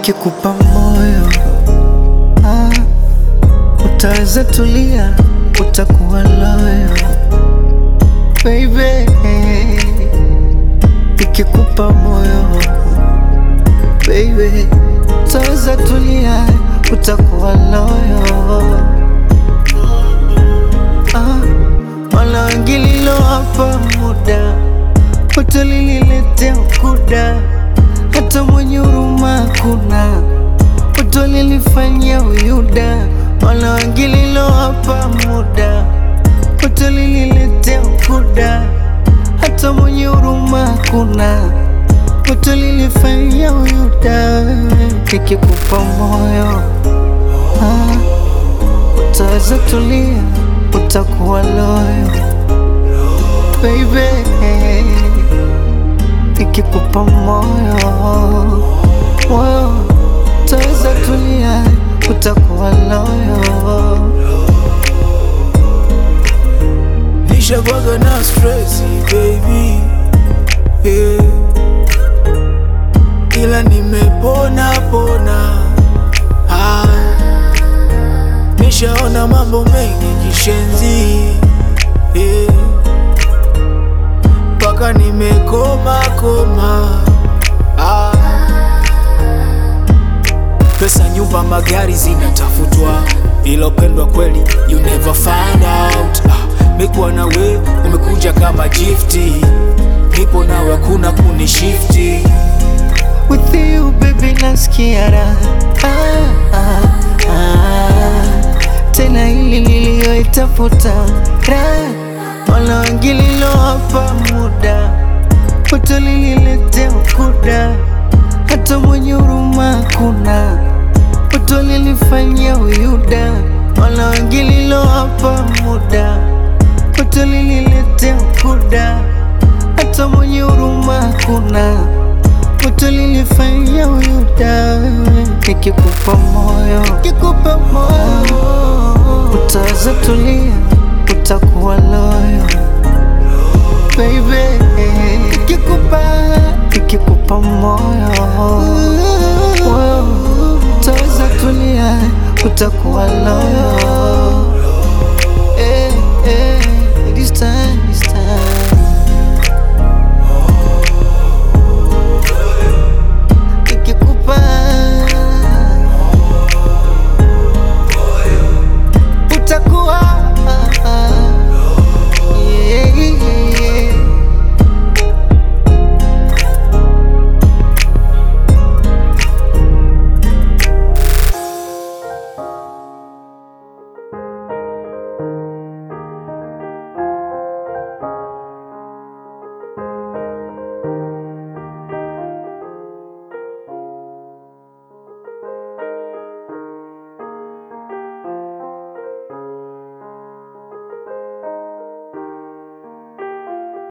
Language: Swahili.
nikikupa moyo ah, utaweza tulia, utakuwa loyo baby, nikikupa moyo baby, utaweza tulia, utakuwa loyo ah, wala wengililo hapa muda utalililetea ukuda, hata mwenye huruma kuna utalilifanyia uyuda, wala wengililo hapa muda utalililetea ukuda, hata mwenye huruma kuna utalilifanyia uyuda. Nikikupa moyo ah, utaweza tulia, utakuwa loyo baby, nikikupa moyo moyo, utaweza tulia, utakuwa loyo. Nishakwaga na stress baby yeah. Ila nimepona pona ah. Nishaona mambo mengi kishenzi yeah. Paka nimekoma koma ah. Pesa, nyumba, magari zinatafutwa, ila upendwa kweli you never find out. Ah, mekuwa na we umekuja kama gifti, nipo nawe hakuna kunishifti. With you baby nasikia raha ah, ah, ah. Tena hili niliyoitafuta raha, wala wengililo hapa muda utalililetea ukuda, hata mwenye huruma kuna utalilifanyia uyuda, wala wengililo hapa muda utalililetea ukuda, hata mwenye huruma kuna utalilifanyia uyuda. Nikikupa moyo, nikikupa moyo, utaweza tulia, utakuwa loyo baby. Nikikupa, nikikupa moyo, moyo, utaweza tulia, utakuwa loyo